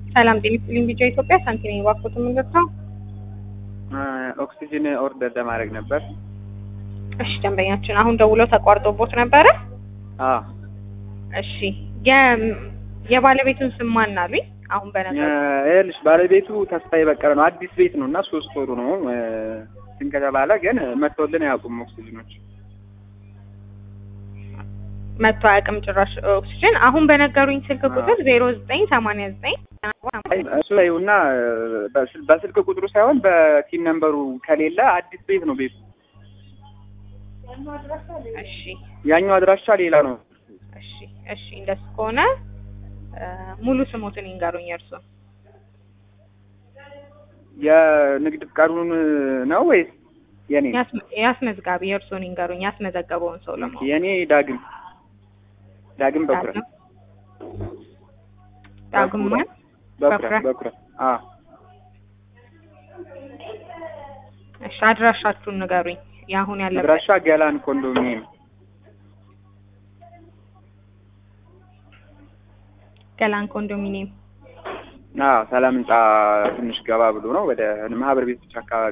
ሰላም ጤና ይስጥልኝ። ቢጫ ኢትዮጵያ ሳንቲም የባኮት የምንገርተው ኦክሲጅን ኦርደር ለማድረግ ነበር። እሺ ደንበኛችን አሁን ደውለው ተቋርጦቦት ነበረ። አዎ እሺ የ- የባለቤቱን ስም ማን አሉኝ? አሁን በነገሩ ይኸውልሽ ባለቤቱ ተስፋዬ በቀለ ነው። አዲስ ቤት ነው እና ሶስት ወሩ ነው እንትን ከተባለ ግን መጥተውልን አያውቁም ኦክሲጅኖች። መጥቶ አያውቅም ጭራሽ ኦክሲጅን። አሁን በነገሩኝ ስልክ ቁጥር ዜሮ ዘጠኝ ሰማንያ ዘጠኝ እሱ ላይ እና በስልክ ቁጥሩ ሳይሆን በቲም ነምበሩ ከሌለ አዲስ ቤት ነው ቤቱ። እሺ ያኛው አድራሻ ሌላ ነው። እሺ እሺ እንደሱ ከሆነ እ ሙሉ ስሞትን ይንገሩኝ እርሱን። የንግድ ፍቃዱን ነው ወይስ የኔ? ያስመ- ያስመዝጋቢ የእርሱን ይንገሩኝ ያስመዘገበውን ሰው ለማወቅ የኔ ዳግም ዳግም በኩረ ዳግም ዳግም ማን? በኩረ በኩረ? በኩረ አ እሺ አድራሻችሁን ንገሩኝ። የአሁን ያለበት አድራሻ ገላን ኮንዶሚኒየም ገላን ኮንዶሚኒየም። አዎ ሰላም ህንጻ ትንሽ ገባ ብሎ ነው ወደ ማህበር ቤቶች አካባቢ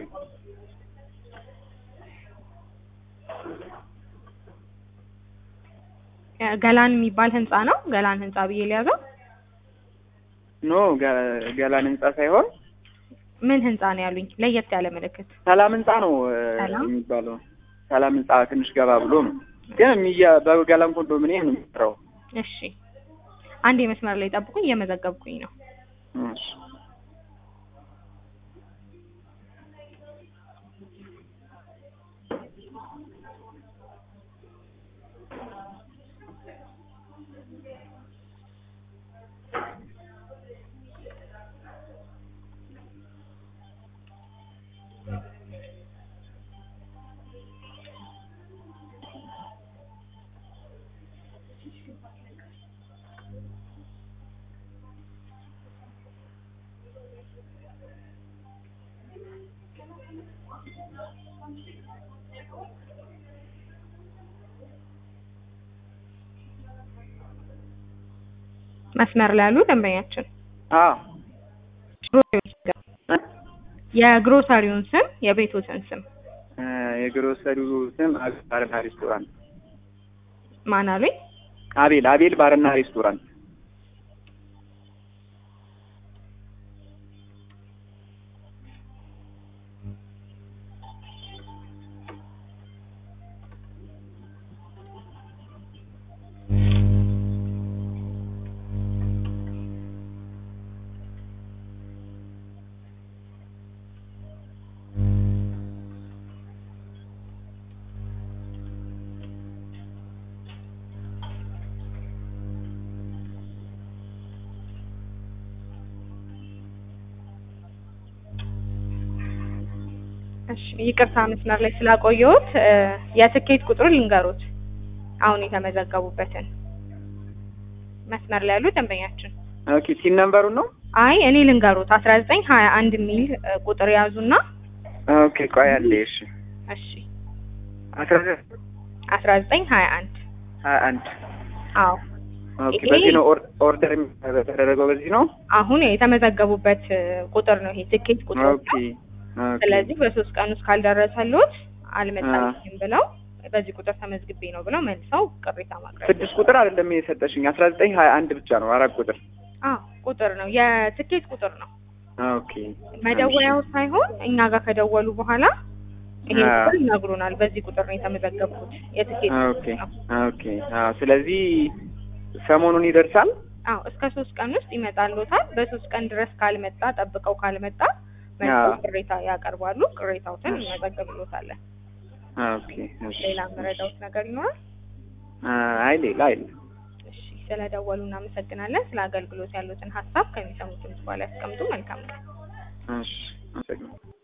ገላን የሚባል ህንጻ ነው። ገላን ህንጻ ብዬ ሊያዘው። ኖ ገ- ገላን ህንጻ ሳይሆን ምን ህንጻ ነው ያሉኝ? ለየት ያለ ምልክት። ሰላም ህንጻ ነው እ, ሰላም? የሚባለው ሰላም ህንጻ ትንሽ ገባ ብሎ ነው ግን የሚያ- በገላን ኮንዶሚኒየም ነው የሚሰራው እሺ አንድ የመስመር ላይ ጠብቁኝ፣ እየመዘገብኩኝ ነው። እሺ መስመር ላይ ያሉ ደንበኛችን አዎ የግሮሰሪውን ስም የቤቶትን ስም እ፣ የግሮሰሪው ስም አቤል ባርና ሬስቶራንት ማን አሉኝ? አቤል አቤል ባርና ሬስቶራንት እሺ ይቅርታ መስመር ላይ ስላቆየሁት እ፣ የትኬት ቁጥሩ ልንገሩት አሁን የተመዘገቡበትን መስመር ላይ ያሉ ደንበኛችን ኦኬ ሲን ነምበሩን ነው አይ እኔ ልንገሩት አስራ ዘጠኝ ሀያ አንድ የሚል እ፣ ቁጥር ያዙና ኦኬ ቆይ አለ እሺ እሺ አስራ ዘጠኝ አስራ ዘጠኝ ሀያ አንድ ሀያ አንድ አዎ ኦኬ ይሄ- በዚህ ነው ኦር- ኦርደር የተደረገው በዚህ ነው አሁን የተመዘገቡበት እ፣ ቁጥር ነው ይሄ ትኬት ቁጥር ኦኬ ኦኬ ስለዚህ በሶስት ቀን ውስጥ ካልደረሰልዎት አልመጣልኝም ብለው በዚህ ቁጥር ተመዝግቤ ነው ብለው መልሰው ቅሬታ ማቅረብ ስድስት ቁጥር አይደለም የሰጠሽኝ አስራ ዘጠኝ ሀያ አንድ ብቻ ነው አራት ቁጥር አዎ ቁጥር ነው የትኬት ቁጥር ነው ኦኬ መደወያው ሳይሆን እኛ ጋር ከደወሉ በኋላ ይሄ አዎ። ቁጥር ይነግሩናል በዚህ ቁጥር ነው የተመዘገብኩት የትኬት ኦኬ ቁጥር ነው ኦኬ አዎ ስለዚህ ሰሞኑን ይደርሳል አዎ እስከ ሶስት ቀን ውስጥ ይመጣልዎታል በሶስት ቀን ድረስ ካልመጣ ጠብቀው ካልመጣ መልሰው አዎ። ቅሬታ ያቀርባሉ ቅሬታዎትን እሺ። እንመዘግብልዎታለን ኦኬ እሺ ሌላ የምረዳዎት ነገር ይኖራል አይ ሌላ አይደለም እሺ ስለደወሉ እናመሰግናለን። ስለ አገልግሎት ያሉትን ሀሳብ ከሚሰሙት በኋላ ያስቀምጡ። መልካም ነው። እሺ አመሰግናለሁ